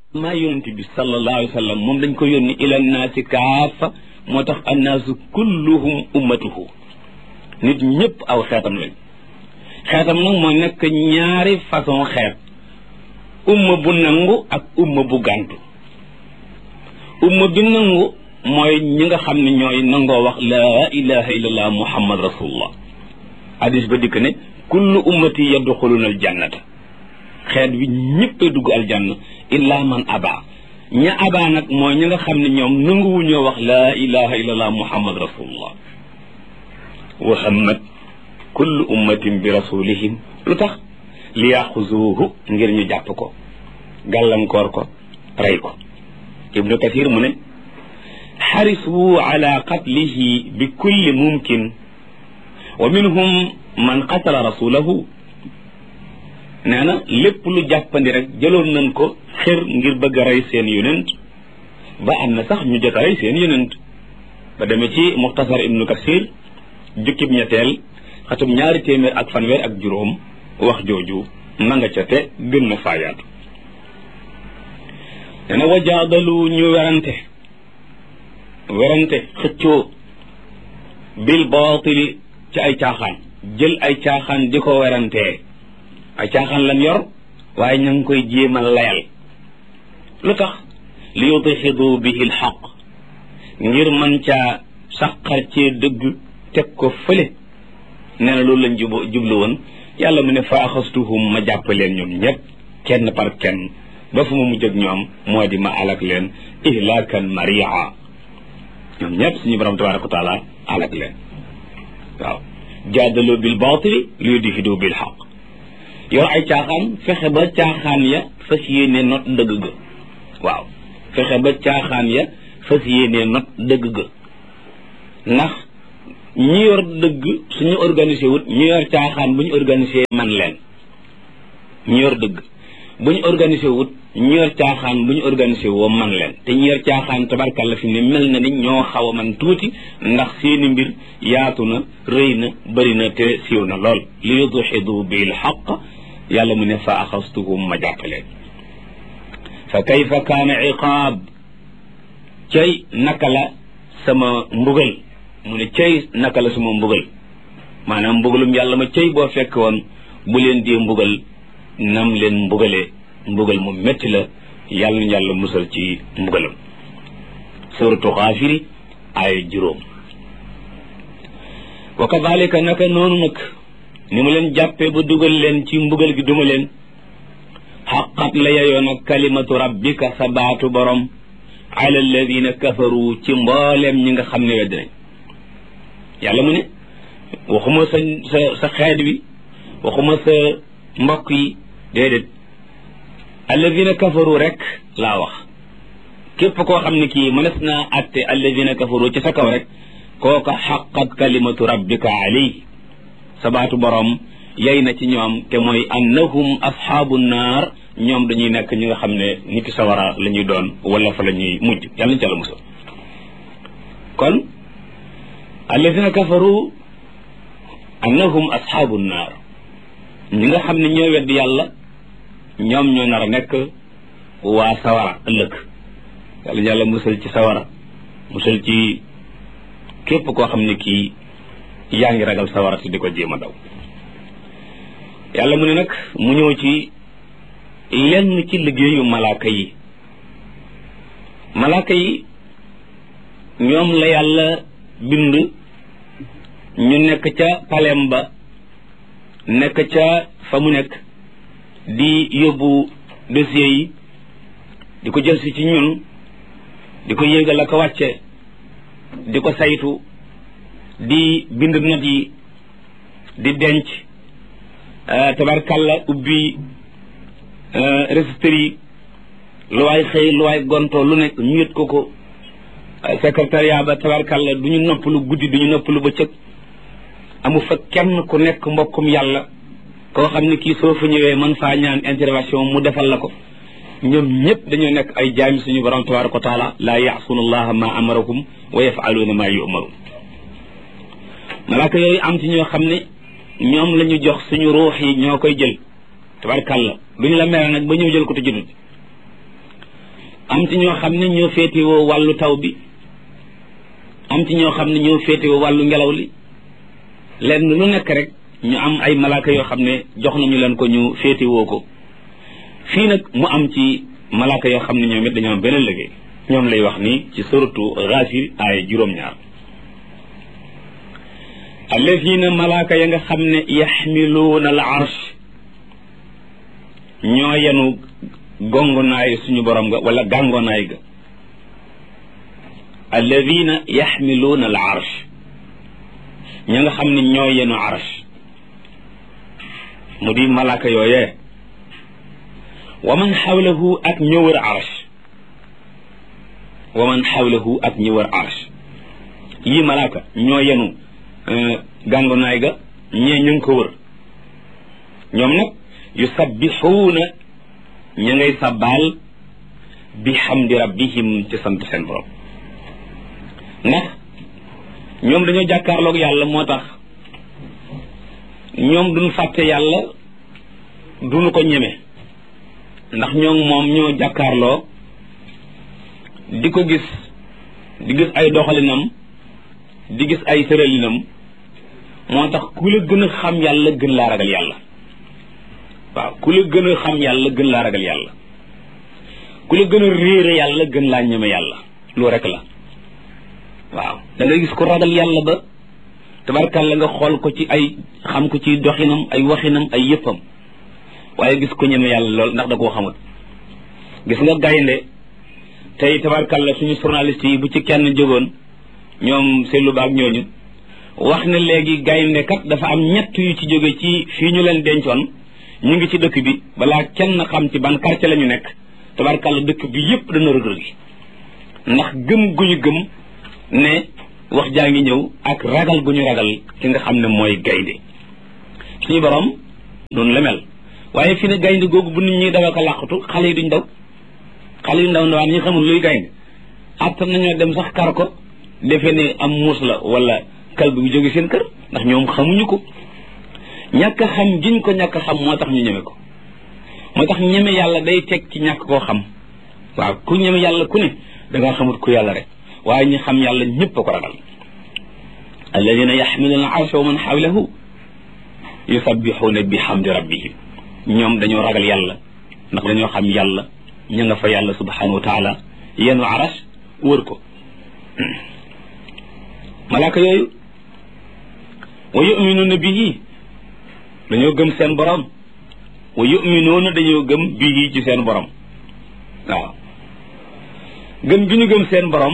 maa yonent bi sallallahu alayhi wa sallam moom dañ ko yónni ila naasi kaafa moo tax annaasu kulluhum ummatuhu nit ñëpp aw xeetam lañ xeetam nag mooy nekk ñaari façon xeet umma bu nangu ak umma bu gàntu umma bi nangu mooy ñi nga xam ne ñooy nangoo wax laa ilaha illallah muhammad rasulullah hadis ba dikk ne kullu ummati yadxuluna aljannata xeet wi ñëppay dugg aljanna illa man aba ña aba nag mooy ñi nga xam ne ñoom nanguwuñoo wax laa ilaha illallah muhammad rasulullah wa hammat kullu ummatin bi rasulihim lu tax li yaxuzuuhu ngir ñu jàpp ko gàllankoor ko rey ko ibnu kathir mu ne xarisu ala qatlihi bi kulli mumkin wa minhum man qatala rasulahu nee na lépp lu jàppandi rek jëloon nañ ko xër ngir bëgg a rey seen yonent ba am na sax ñu jot a rey seen yonent ba demee ci muxtasar ibnu kasir jukkib ñetteel xatum ñaari téeméer ak fanweer ak juróom wax jooju na nga ca te gën na faayaatu nee na wajaadalu ñu werante werante xëccoo bil baatili ci ay caaxaan jël ay caaxaan di ko werantee ay caaxaan lan yor waaye ña ngi koy jéem a layal lu tax li yudxidu bihi lxaq ngir man caa saqar cee dëgg teg ko fële nee na loolu lañ jub jublu woon yàlla mu ne fa axastuhum ma jàpp leen ñoom ñëpp kenn par kenn ba fu ma mujj ak ñoom moo di ma alak leen ihlaakan maria ñoom ñëpp suñu borom tabaraka wa taala alak leen waaw jaadaloo bil baatili li yudxidu bil xaq yor ay caaxaan fexe ba caaxaan ya fas yéene not dëgg ga waaw fexe ba caaxaan ya fas yéene not dëgg ga ndax ñi yor dëgg suñu organisé wut ñi yor caaxaan bu ñu organisé man leen ñi yor dëgg bu ñu organisé wut ñi yor caaxaan bu ñu organisé woo man leen te ñi yor caaxaan tabarkàlla fi ne mel na ni ñoo xaw a man tuuti ndax seeni mbir yaatu na rëy na bëri na te siiw na lool li yudxidu bil xaq yàlla mu ne fa axastuhum ma jàppaleen fa kayfa kaana iqaab cay naka la sama mbugal mu ne cay naka la sama mbugal maanaam mbugalum yàlla ma cay boo fekk woon bu leen dee mbugal nam leen mbugalee mbugal mu métti la yàlla na yàlla musal ci mbugalam suratu xaafiri ay juróom wa kadalika naka noonu nag ni mu leen jàppee ba dugal leen ci mbugal gi duma leen xaqat la yeyoon ak kalimatu rabbika sa baatu borom ala alladina kafaru ci mbooleem ñi nga xam ne wedd nañ yàlla mu ne waxuma sa sa sa xeet wi waxuma sa mbokk yi déedéet alladina kafaru rek laa wax képp koo xam ne kii mënees naa atte alladina kafaru ci sa kaw rek kooka xaqat kalimatu rabbika alayhi sabaatu borom yey na ci ñoom te mooy annahum asxaabu naar ñoom dañuy nekk ñi nga xam ne niti sawara la ñuy doon wala fa la ñuy mujj yàlla nañu ci àlla musal kon alladina kafaru annahum asxaabu naar ñi nga xam ne ñoo wedd yàlla ñoom ñoo nar a nekk waa sawara ëllëg yàlla ñu yàlla musal ci sawara musal ci képp koo xam ne kii yaa ngi ragal sawara si di ko jéem a daw yàlla mu ne nag mu ñëw ci lenn ci liggéeyu malaaka yi malaaka yi ñoom la yàlla bind ñu nekk ca palem ba nekk ca fa mu nekk di yóbbu dossier yi di ko jël si ci ñun di ko yéegal ak wàcce di ko saytu di bind not yi di denc tabarkalla ubbi registre yi lu waay xëy lu waay gontoo lu nekk ñu yët ko ko secrétariat ba tabarkalla du ñu noppalu guddi du ñu noppalu bëccëg amu fa kenn ku nekk mbokkum yàlla koo xam ne kii soo fa ñëwee man faa ñaan intervention mu defal la ko ñoom ñëpp dañoo nekk ay jaami suñu borom tabaraka wa taala laa yaasuuna allaha ma amarakum wa yafaluuna ma yumaruun malaaka yooyu am ci ñoo xam ne ñoom la ñu jox suñu ruux yi ñoo koy jël tabarkàlla duñu la mere nag ba ñëw jël ko te jotut am ci ñoo xam ne ñoo féetewoo wàllu taw bi am ci ñoo xam ne ñoo féetewoo wàllu ngelaw li lenn lu nekk rek ñu am ay malaaka yoo xam ne jox nañu leen ko ñu féetewoo ko fii nag mu am ci malaaka yoo xam ne ñoom it dañoo am beneen liggéey ñoom lay wax ni ci suratu Ghafir aaya juróom-ñaar allazina malaaka ya nga xam ne yaxmiluuna al arsh ñoo yenu gongonaay suñu borom ga wala gàngonaay ga alladina yaxmiluuna al arsh ña nga xam ne ñoo yenu arsh mu di malaaka yooyee wa man xawlahu ak ñoo wër arsh wa man xawlahu ak ñi wër arsh yii malaaka ñoo yenu gàngonaay ga ñee ñu ngi ko wër ñoom nag yusabbixuuna ña ngay sabbaal bi xamdi rabbihim ci sant seen borom ndax ñoom dañoo jàkkaarloog yàlla moo tax ñoom duñ fàtte yàlla duñu ko ñeme ndax ñoom moom ñoo jàkkaarloo di ko gis di gis ay doxalinam di gis ay tëralinam moo tax ku la gën a xam yàlla gën laa ragal yàlla waaw ku la gën a xam yàlla gën laa ragal yàlla ku la gën a réere yàlla gën laa ñeme yàlla lu rek la waaw da ngay gis ko ragal yàlla ba tabarkàlla nga xool ko ci ay xam ko ci doxinam ay waxinam ay yëppam waaye gis ko ñeme yàlla lool ndax da koo xamul gis nga gaynde tey tabarkàlla suñu journaliste yi bu ci kenn jógoon ñoom seetlu baag ñooñu wax ne léegi gaynde kat dafa am ñett yu ci jóge ci fii ñu leen dencoon ñu ngi ci dëkk bi balaa kenn xam ci ban quartier la ñu nekk tabarkàlla dëkk bi yépp dana rëg-rëg gi ndax gëm gu ñu gëm ne wax jaa ngi ñëw ak ragal gu ñu ragal ki nga xam ne mooy gaynde suñu borom noonu la mel waaye fi ne gaynde googu bu nit ñi dawa ko làqatu xale yi duñ daw xale yu ndaw ndawaan ñi xamul luy gaynde attan nañoo dem sax kar ko defe ne am muus la wala kal bu jóge seen kër ndax ñoom xamuñu ko ñàkk a xam giñ ko ñàkk a xam moo tax ñu ñeme ko moo tax ñeme yàlla day teg ci ñàkk koo xam waaw ku ñeme yàlla ku ne da ngaa xamut ku yàlla rek waaye ñi xam yàlla ñëpp a ko ragal alladina yaxmiluuna arsha wa man xawlahu yusabbixuuna bi xamdi rabbihim ñoom dañoo ragal yàlla ndax dañoo xam yàlla ña nga fa yàlla subhanahu wa taala yenu aras wër ko malaaka yooyu wa yuminuuna bihi dañoo gëm seen borom wa yuminuuna dañoo gëm bihi ci seen borom waaw gëm gi ñu gëm seen borom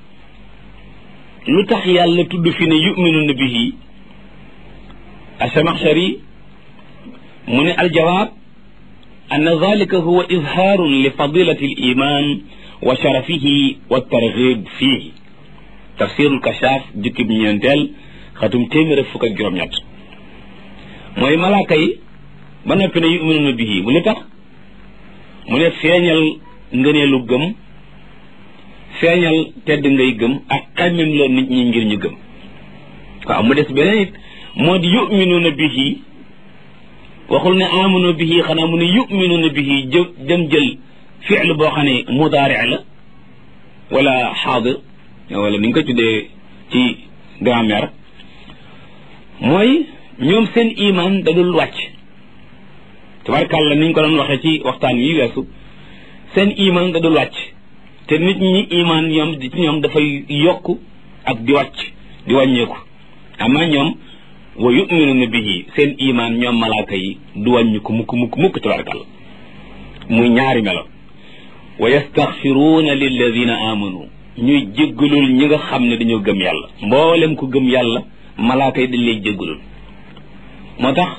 lu tax yàlla tudd fi ne yuminuuna bihi asamaxshari mu ne aljawaab an dalika huwa izhaarun li fadilati al iman wa sharafihi wa targhib fihi tafsirul kashaaf jukkib ñeenteel xatum téeméer ak fukk ak juróom-ñett mooy malaaka yi ba noppi ne yuminuuna bihi mu li tax mu ne feeñal ngëneelu gëm feeñal tedd ngay gëm ak xammem loo nit ñi ngir ñu gëm waaw mu des beneen it moo di yuminuuna bihi waxul ne amanu bihi xanaa mu ne yuminuuna bihi jë dem jël fiil boo xam ne mudaari la wala xaadir wala ni nga ko tuddee ci grammaire mooy ñoom seen iman da dul wàcc tabarkàlla ni ñu ko doon waxee ci waxtaan yi weesu seen iman da dul wàcc te nit ñi iman ñoom ci ñoom dafay yokk ak di wàcc di wàññeeku ama ñoom wa yuminuuna bihi seen iman ñoom malaaka yi du wàññi ko mukk mukk mukk tabarkàlla muy ñaari melo wa yastaxfiruuna lilladina amanu ñuy jéggalul ñi nga xam ne dañoo gëm yàlla mboolem ku gëm yàlla malaaka yi dañ lay jéggalul moo tax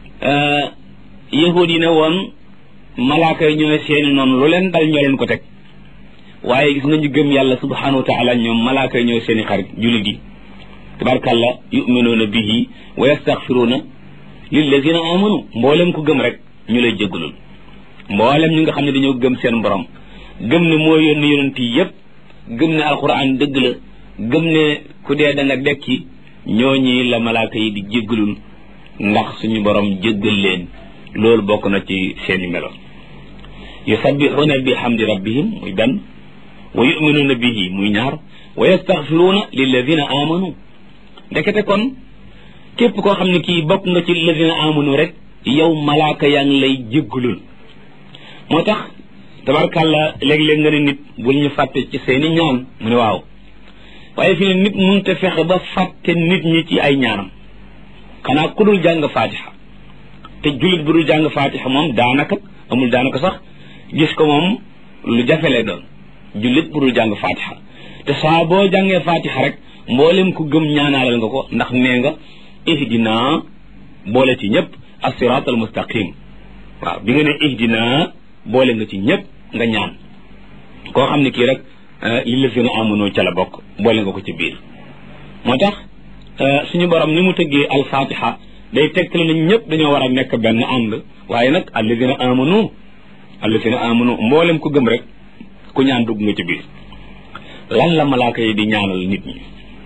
yahud yi ne woon malaaka yi ñooy seeni noonu lu leen dal ñoo leen ko teg waaye gis nga ñu gëm yàlla subhanahu wa taala ñoom malaaka yi ñooy seeni xarit jullit yi tabarkàlla yuminuuna bihi wa yastaxfiruuna lilladina amanu mboolem ku gëm rek ñu lay jéggalul mboolem ñi nga xam ne dañoo gëm seen borom gëm ne moo yónni yonent yi yépp gëm ne alquran dëgg la gëm ne ku dee da nga dekki ñooñi la malaaka yi di jéggalul ndax suñu borom jéggal leen loolu bokk na ci seeni melo yusabbixuuna bi hamdi rabbihim muy benn wa yuminuuna bihi muy ñaar wa yastaxfiruuna lilladina amanu ndekete kon képp koo xam ne kii bokk nga ci lilladina amanu rek yow malaaka yaa ngi lay jéggalul moo tax tabarkàlla léeg-léeg nga ne nit bul ñu fàtte ci seeni ñaan mu ne waaw waaye fi ne nit mënut a fexe ba fàtte nit ñi ci ay ñaanam xanaa ku dul jàng faatixa te jullit bu dul jàng faatixa moom daanaka amul daanaka sax gis ko moom lu jafe lay doon jullit bu dul jàng faatixa te saa boo jàngee faatixa rek mboolem ku gëm ñaanaalal nga ko ndax nee nga ihdina boole ci ñëpp as-siraat al mustaqim waaw bi nga ne ihdina boole nga ci ñëpp nga ñaan koo xam ne kii rek li la fi na amono ca la bokk boole nga ko ci biir moo tax suñu borom ni mu tëggee alfatiha day tegtale na ñëpp dañoo war a nekk benn ànd waaye nag alladina amanu alladina amanu mboolem ku gëm rek ku ñaan dugg nga ci biir lan la malaaka yi di ñaanal nit ñi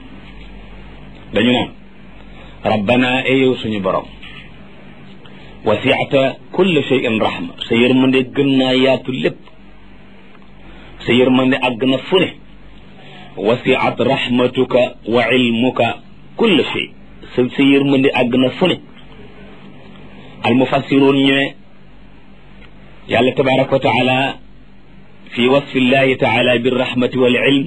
dañu naan rabbana e yow suñu borom wasiata kulle shay'in rahma sa yërmande gën naa yaatu lépp sa yërmande àgg na fu ne wasiat rahmatuka wa ilmuka kulle shay sa sa yërmande àgg na fu ne almufassiroon ñu ne yàlla tabaraka wa taala fi wasfi llahi taala birrahmati wal ilm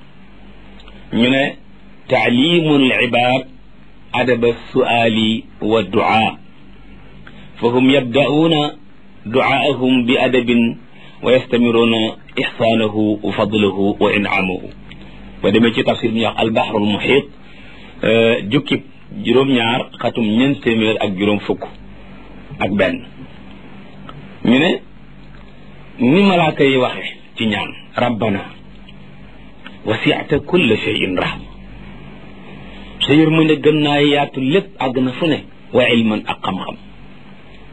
ñu ne taalimu alibad adaba suali wa duaa فهم يبدأون دعاءهم بأدب ويستمرون إحسانه وفضله وإنعامه ودمي ci tafsir ñu wax البحر المحيط jukkib juróom-ñaar xatum ñeent téeméer ak juróom fukk ak benn ñu ne ni malaaka yi waxe ci ñaan rabbana wasi'ta kulla shay'in rahma sa yërmande gën naa yaatu lépp àgg na fu ne wa ilman ak xam-xam